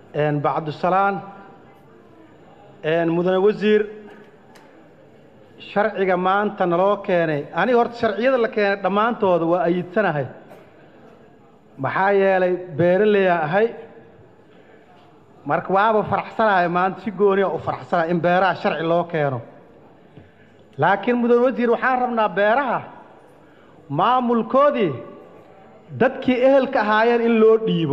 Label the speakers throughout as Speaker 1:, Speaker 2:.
Speaker 1: bacdusalaan mudane wasiir sharciga maanta naloo keenay aniga horta sharciyada la keenay dhammaantooda waa ayidsanahay maxaa yeelay beeraleyaa ahay marka waaba faraxsanahay maanta si gooniya u faraxsanahay in beeraha sharci loo keeno laakiin mudane wasiir waxaan rabnaa beeraha maamulkoodii dadkii ehelka ahaayeen in loo dhiibo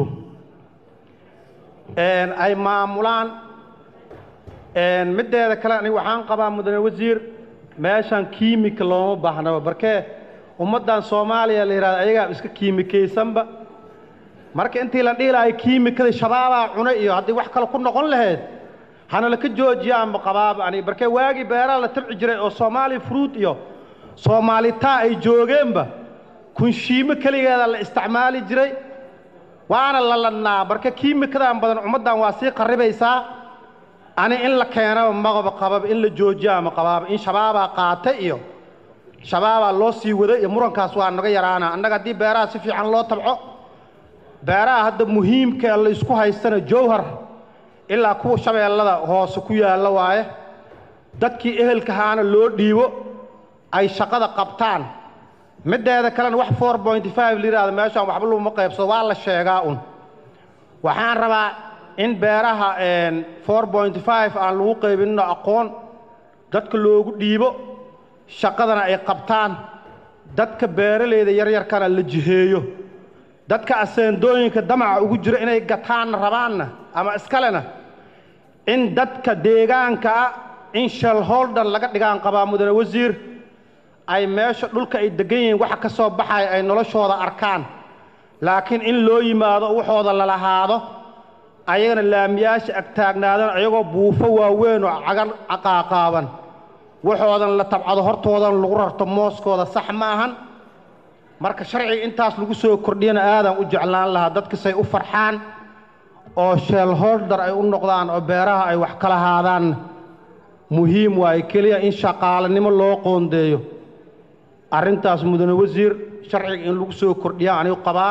Speaker 1: ay maamulaan middeeda kale aniga waxaan qabaa mudane wasiir meeshan kiimika looma baahnaba barkee ummaddan soomaaliya la yidhahda ayagaa iska kiimikaysanba marka intii la dhihi lahay kiimikada shabaabaa cunay iyo haddii wax kale ku noqon lahayd hana laka joojiyaanba qabaaba aniga barkee waagii beeraha la tabci jiray oo soomaali fruud iyo soomaalitaa ay joogeenba kunshiimo keligeeda la isticmaali jiray waana la ladnaa marka kiimikadan badan ummaddan waa sii qarribaysaa ani in la keenaba maqaba qababa in la joojiyaa ma qabaaba in shabaabaa qaata iyo shabaabaa loo sii waday iyo murankaas waa naga yaraana annaga haddii beeraha si fiican loo tabco beeraha hadda muhiimka ee la isku haystana jowhar ilaa kuwa shabeellada hoose ku yaalla waaye dadkii ehelkahaana loo dhiibo ay shaqada qabtaan middeeda kalena wax four pointy five la yidhahdo meeshaan waxba laguma qaybsado waa la sheegaa un waxaan rabaa in beeraha four pointy five aan lagu qaybinno aqoon dadka loogu dhiibo shaqadana ay qabtaan dadka beeralayda yaryarkana la jiheeyo dadka aseendooyinka damaca ugu jira inay gataanna rabaanna ama iskalena in dadka deegaanka ah in shalholder laga dhigaan qabaa mudane wasiir ay meesha dhulka ay degan yihiin waxa ka soo baxaya ay noloshooda arkaan laakiin in loo yimaado waxooda lalahaado ayagana laamiyaasha agtaagnaadaan ayagoo buufo waaweyn oo cagan caqaaqaaban waxoodan la tabcado hortoodan lagu rarto mooskooda sax ma ahan marka sharciga intaas lagu soo kordhiyana aadaan u jeclaan lahaa dadkasay u farxaan oo sheelholder ay u noqdaan oo beeraha ay wax kala haadaan muhiim waaye keliya in shaqaalanimo loo qoondeeyo arrintaas mudane wasiir sharciga in lagu soo kordhiya anigu qabaa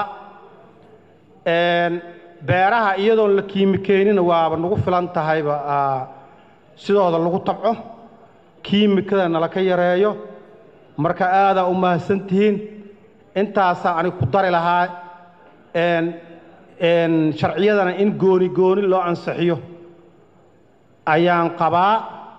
Speaker 1: beeraha iyadoon la kiimikeynina waaba nagu filan tahayba sidooda lagu tabco kiimikada nalaka yareeyo marka aadaa u mahadsan tihiin intaasaa aniga ku dari lahaa sharciyadana in gooni gooni loo ansixiyo ayaan qabaa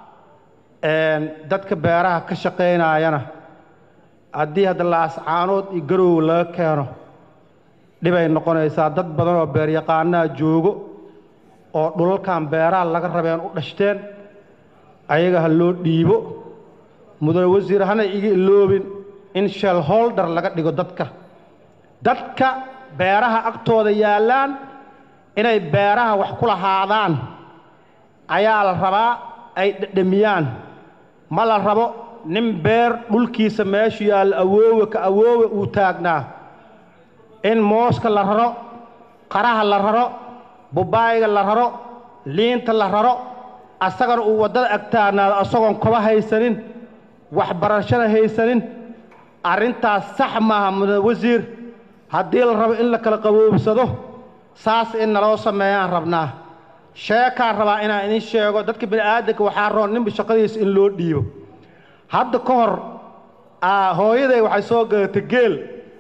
Speaker 1: dadka beeraha ka shaqaynaayana haddii hadda laascaanood iyo garoow laga keeno dhibay noqonaysaa dad badan oo beeryaqaanaha joogo oo dhulalkan beeraha laga rabeen u dhashteen ayaga ha loo dhiibo mudane wasiir hana iga iloobin in shelholder laga dhigo dadka dadka beeraha agtooda yaallaan inay beeraha wax ku lahaadaan ayaa la rabaa ay dhedhamiyaan ma la rabo nin beer dhulkiisa meeshu yaallo awoowe ka awoowe uu taagnaa in mooska la raro qaraha la raro bubaayga la raro liinta la raro asagana uu waddada agtaagnaado asagoon koba haysanin waxbarashada haysanin arrintaas sax maaha mudane wasiir haddii la rabo in la kala qaboobsado saas in naloo sameeyaan rabnaa sheekaan rabaa inaan idin sheego dadka bini aadanka waxaa roon ninba shaqadiisa in loo dhiibo hadda ka hor hooyaday waxay soo gadatay geel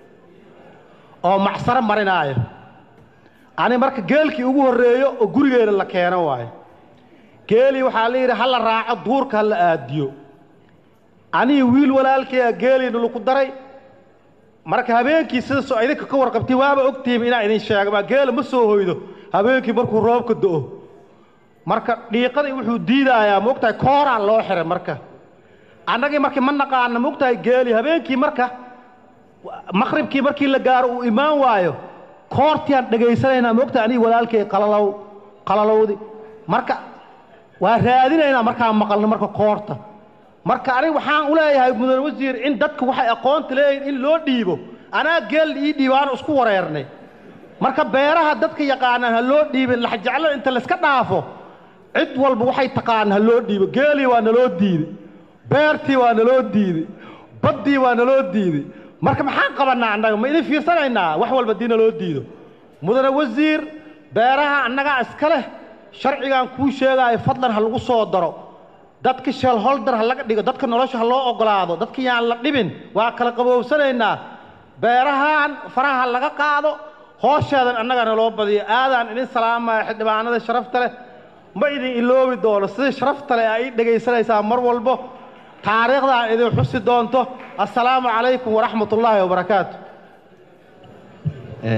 Speaker 1: oo macsaro marinaayo ani marka geelkii ugu horreeyo oo gurigeena la keeno waayo geelii waxaa la yidhi ha la raaco duurka ha la aadiyo anigi wiil walaalkaya geeliina laku daray marka habeenkii sidaasoo idinka ka warqabtay waaba ogtihiin inaan idin sheegama geela ma soo hoydo habeenkii markuu roobka do'o marka dhiiqadii wuxuu diidaayaa moogtahay kooraan loo xiray marka annagii markii ma naqaana moogtahay geeli habeenkii marka maqribkii markii la gaaro uu imaan waayo koortiaan dhegaysanaynaa moogtahay anigi walaalkay qalalow qalalowdi marka waa raadinaynaa markaan maqalno marka koorta marka aniga waxaan u leeyahay mudane wasiir in dadka waxay aqoonta leeyihin in loo dhiibo anaa geel ii dhiibo aan isku wareernay marka beeraha dadka yaqaanaan ha loo dhiibin laxjeclada inta layska dhaafo cid walba waxay taqaana ha loo dhiibo geelii waa naloo diiday beertii waa naloo diiday baddii waa naloo diiday marka maxaan qabannaa annaga ma idin fiirsanaynaa wax walba haddii naloo diido mudane wasiir beeraha annagaa iska leh sharcigan kuu sheegaayo fadlan ha lagu soo daro dadka shelholder ha laga dhigo dadka nolosha ha loo ogolaado dadka yaan la dhibin waa kala qaboobsanaynaa beerahan faraha laga qaado hoosheedan annagana loo badiyo aadaan idin salaamaya xildhibaanada sharafta leh ma idin iloobi doono sida sharafta leh ay dhegaysanaysaa mar walbo taariikhda aan idin xusi doonto assalaamu calaykum waraxmat ullaahi wabarakaatu